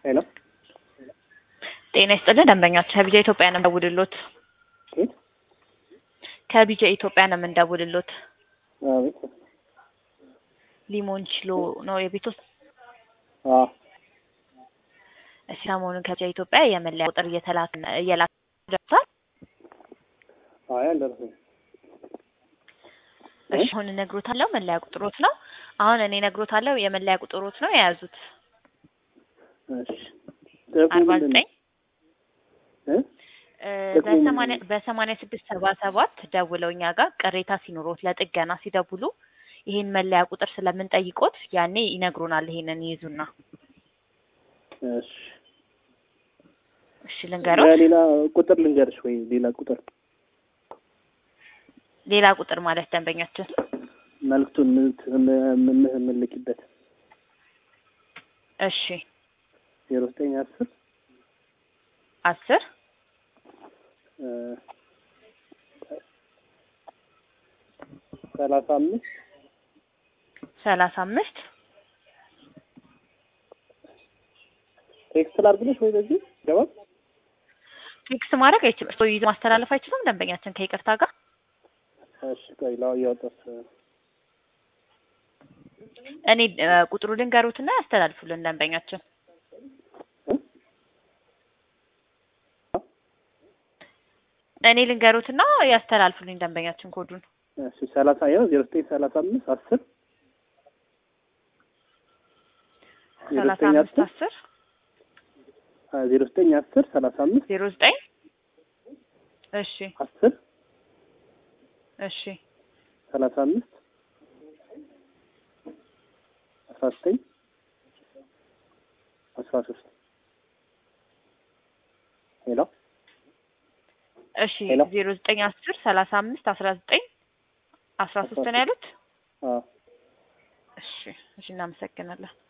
ሄሎ ጤና ይስጥልን ደንበኛችን ከቢጃ ኢትዮጵያ ነው የምንደውልሎት። ኬት ከቢጃ ኢትዮጵያ ነው የምንደውልሎት። አቤት ሊሞን ችሎ ነው የቤት ውስጥ አ እሺ፣ ሰሞኑን ከቢጃ ኢትዮጵያ የመለያ ቁጥር እየተላክ እየላክ ደርሷል። አይ አልደረሰም። እሺ፣ አሁን እነግሮታለሁ። መለያ ቁጥሮት ነው አሁን እኔ እነግሮታለሁ። የመለያ ቁጥሮት ነው የያዙት እሺ ጥቅሙ አርባ ምንድን ነው? ዘጠኝ እ ጥቅሙ ምንድን በሰማንያ ነው? በሰማንያ ስድስት ሰባ ሰባት ደውለው እኛ ጋር ቅሬታ ሲኖሮት ለጥገና ሲደውሉ ይሄን መለያ ቁጥር ስለምንጠይቆት ያኔ ይነግሩናል። ይሄንን ይይዙና እሺ እሺ ልንገሮት። ሌላ ቁጥር ልንገርሽ ወይ ሌላ ቁጥር ሌላ ቁጥር ማለት ደንበኛችን መልዕክቱን የምንልክበት እሺ ዜሮ ዘጠኝ አስር አስር እ ሰላሳ አምስት ሰላሳ አምስት ቴክስት ላድርግልሽ ወይ በዚህ ገባል ቴክስት ማድረግ አይችልም። እሱ ይዞ ማስተላለፍ አይችልም። ደንበኛችን ከይቅርታ ጋር እሺ ቆይ ላው እያወጣስ እኔ እ ቁጥሩ ልንገሩትና ያስተላልፉልን ደንበኛችን እኔ ልንገሩትና ያስተላልፉልኝ ደንበኛችን ኮዱን እሺ ሰላሳ ያው ዜሮ ዘጠኝ ሰላሳ አምስት አስር ዜሮ ሰላሳ ዘጠኝ አምስት አስር አስር ዜሮ ዘጠኝ አስር ሰላሳ አምስት ዜሮ ዘጠኝ እሺ አስር እሺ ሰላሳ አምስት አስራ ዘጠኝ አስራ ሶስት ሄሎ እሺ ሄሎ። ዜሮ ዘጠኝ አስር ሰላሳ አምስት አስራ ዘጠኝ አስራ ሶስት ነው ያሉት። አዎ እሺ እሺ እናመሰግናለን።